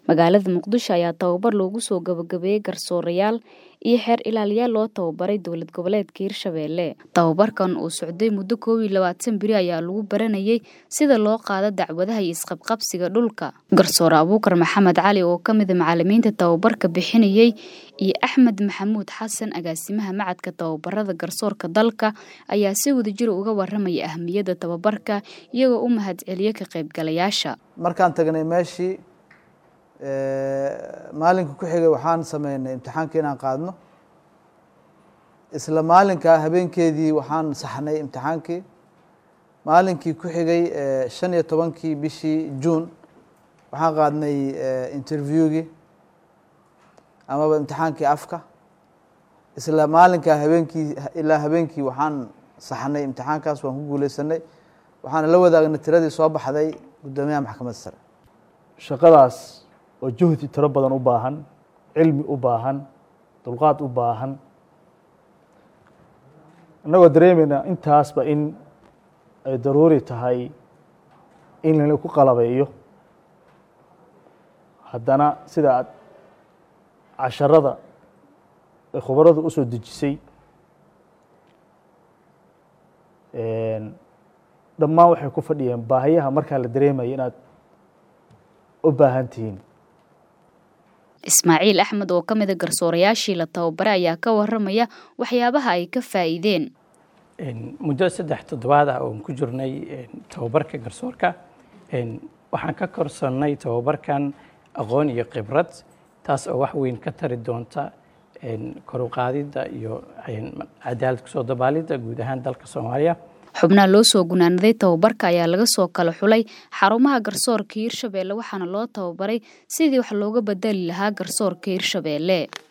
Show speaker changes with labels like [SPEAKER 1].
[SPEAKER 1] magaalada muqdisho ayaa tababar loogu soo gabagabeeyey garsoorayaal iyo xeer ilaaliyaal loo tababaray dowlad goboleedka hirshabeelle tababarkan uu socday muddo koob iyo labaatan beri ayaa lagu baranayay sida loo qaado dacwadaha iyo isqabqabsiga dhulka garsoore abuukar maxamed cali oo ka mida macalimiinta tababarka bixinayey iyo axmed maxamuud xasan agaasimaha macadka tababarada garsoorka dalka ayaa si wadajir uga waramaya ahmiyadda tababarka iyagoo u mahadceliya ka qaybgalayaasha
[SPEAKER 2] markaan tagnay meeshii maalinka ku xigay waxaan sameynay imtixaanka inaan qaadno isla maalinkaa habeenkeedii waxaan saxnay imtixaankii maalinkii ku xigay shan iyo tobankii bishii juun waxaan qaadnay interviewgii amaba imtixaankii afka isla maalinkaa habeenkii ilaa habeenkii waxaan saxnay imtixaankaas waan ku guuleysanay waxaana la wadaagnay tiradii soo baxday guddoomiyaha maxkamadda sare
[SPEAKER 3] shaqadaas oo juhdi tiro badan u baahan cilmi u baahan dulqaad u baahan innagoo dareemayna intaasba in ay daruuri tahay in lala ku qalabeeyo haddana sida aad casharada ay khubaradu u soo dejisay dhammaan waxay ku fadhiyeen baahiyaha markaa la dareemaya inaad u baahan tihiin
[SPEAKER 1] ismaaciil axmed oo ka mida garsoorayaashii la tababaray ayaa ka waramaya waxyaabaha ay ka faa'iideen
[SPEAKER 4] muddo saddex toddobaad ah oon ku jirnay tababarka garsoorka waxaan ka korsannay tababarkan aqoon iyo khibrad taas oo wax weyn ka tari doonta kor u qaadidda iyo cadaalad kusoo dabaalidda guud ahaan dalka soomaaliya
[SPEAKER 1] xubnaha loo soo gunaanaday tababarka ayaa laga soo kala xulay xarumaha garsoorka hirshabeelle waxaana loo tababaray sidii wax looga bedeli lahaa garsoorka hirshabeelle